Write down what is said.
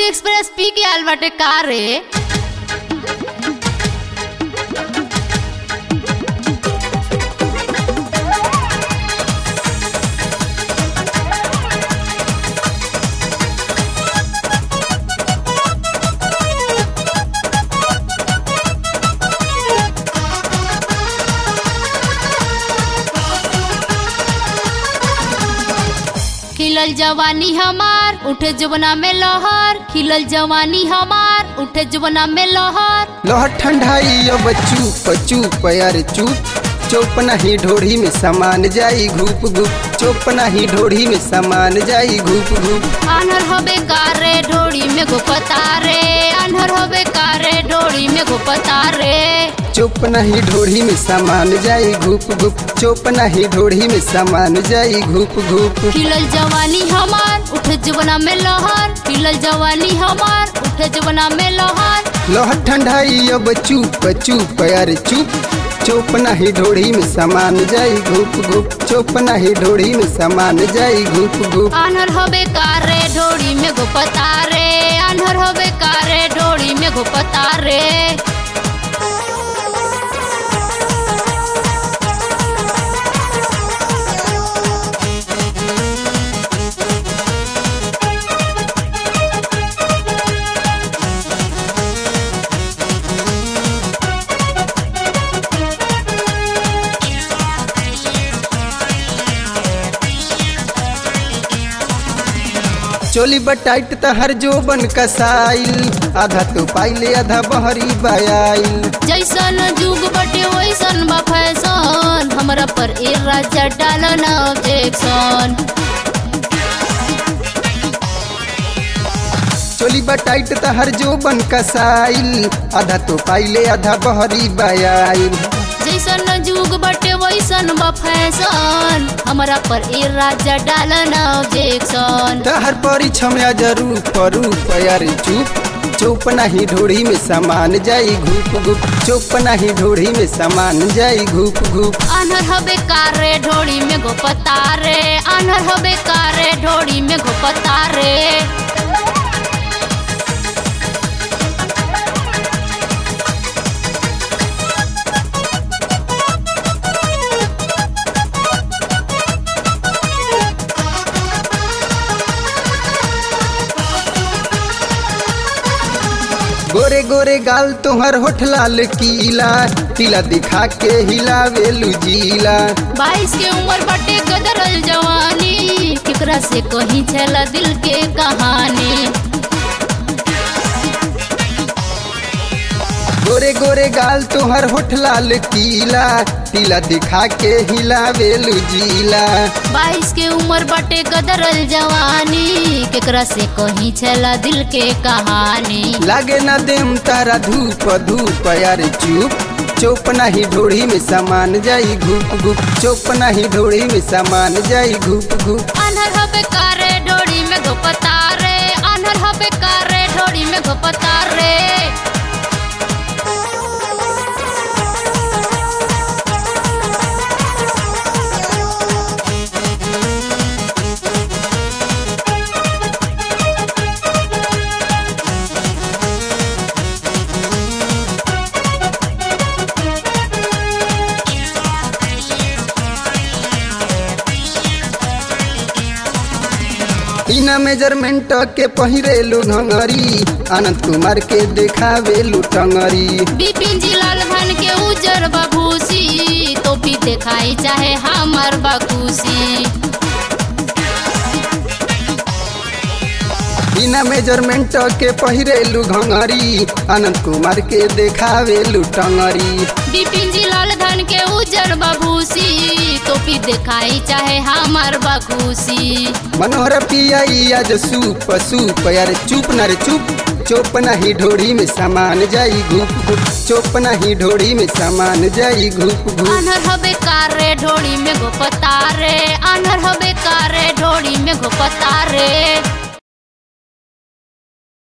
express पी के आल बाटे का रे खिलल जवानी हमार उठे जवना में लहर खिलल जवानी हमार उठे जवना में लहर लोहर ठंडाई अब चुप चुप यार चुप चुप नहीं ढोढ़ी में समान जाई घूप घूप चुप नहीं ढोढ़ी में समान जाई घूप घूप आनर होबे कारे ढोड़ी में गुपता रे आनर होबे कारे ढोड़ी में गुपता रे चुप नहीं ढोढ़ी में समान जाई घूप घूप चुप नहीं ढोढ़ी में समान जाई घूप घूप खिलल जवानी हमार उठे जवना में लहर खिलल जवानी हमार उठे जवना में लहर लोहर ठंडाई अब चुप चुप यार चुप चुप नहीं ढोढ़ी में समान जाई घूप घूप चुप नहीं ढोढ़ी में समान जाई घूप घूप आनर होबे कारे ढोड़ी में गुपता रे आनर होबे कारे ढोड़ी में गुपता रे चोली बटाइट तहर जो बन कसाइल आधा तो पाइले आधा बहरी बयाइल जैसन जुग बटे वैसन बा फैशन हमरा पर ए राजा डालन ऑब्जेक्शन चोली बटाइट तहर जो बन कसाइल आधा तो पाइले आधा बहरी बयाइल जैसन जुग बटे वैसन बा फैशन हमरा पर ए राजा डालन ऑब्जेक्शन तहर परिछम जरूर रूप यार चुप चुप नहीं ढोढ़ी में समान जाई घूप घूप चुप नहीं ढोढ़ी में समान जाई घूप घूप आनर हबे कारे ढोड़ी में गोपता रे आनर हबे कारे ढोड़ी में गोपता रे गोरे गोरे गाल तोहर होठ लाल कीला तिला दिखा के हिलावे लुजीला बाईस के उम्र बटे कदरल जवानी केकरा से कहीं छला दिल के कहानी गोरे गोरे गाल तोहर होठ लाल कीला तिला दिखा के हिलावे लुजीला बाईस के उम्र बटे कदरल जवानी केकरा से कहीं छला दिल के कहानी लागे ना देम तारा धूप धूप यार चुप चुप नहीं ढोड़ी में समान जाई घूप घूप चुप नहीं ढोड़ी में समान जाई घूप घूप अनहर हबे कारे ढोड़ी में घोपता रे अनहर हबे कारे ढोड़ी में घोपता रे बिना मेजरमेंट के पहिरेलू घंगरी आनंद कुमार के देखावेलू टंगरी बिपिन जी लाल धन के उजर बभूसी तो भी दिखाई चाहे हमर बखुशी बिना मेजरमेंट के पहिरेलू घंगरी आनंद कुमार के देखावेलू टंगरी बिपिन जी लाल धन के उजर बभूसी तो भी दिखाई चाहे हमर बखुशी मनोहर पियाई आज सूप सूप यार चुप न रे चुप चुप नहीं ढोड़ी में समान जाई घूप घूप चुप नहीं ढोड़ी में समान जाई घूप घूप अनहर हबे कारे ढोड़ी में घोपता रे अनहर हबे कारे ढोड़ी में घोपता रे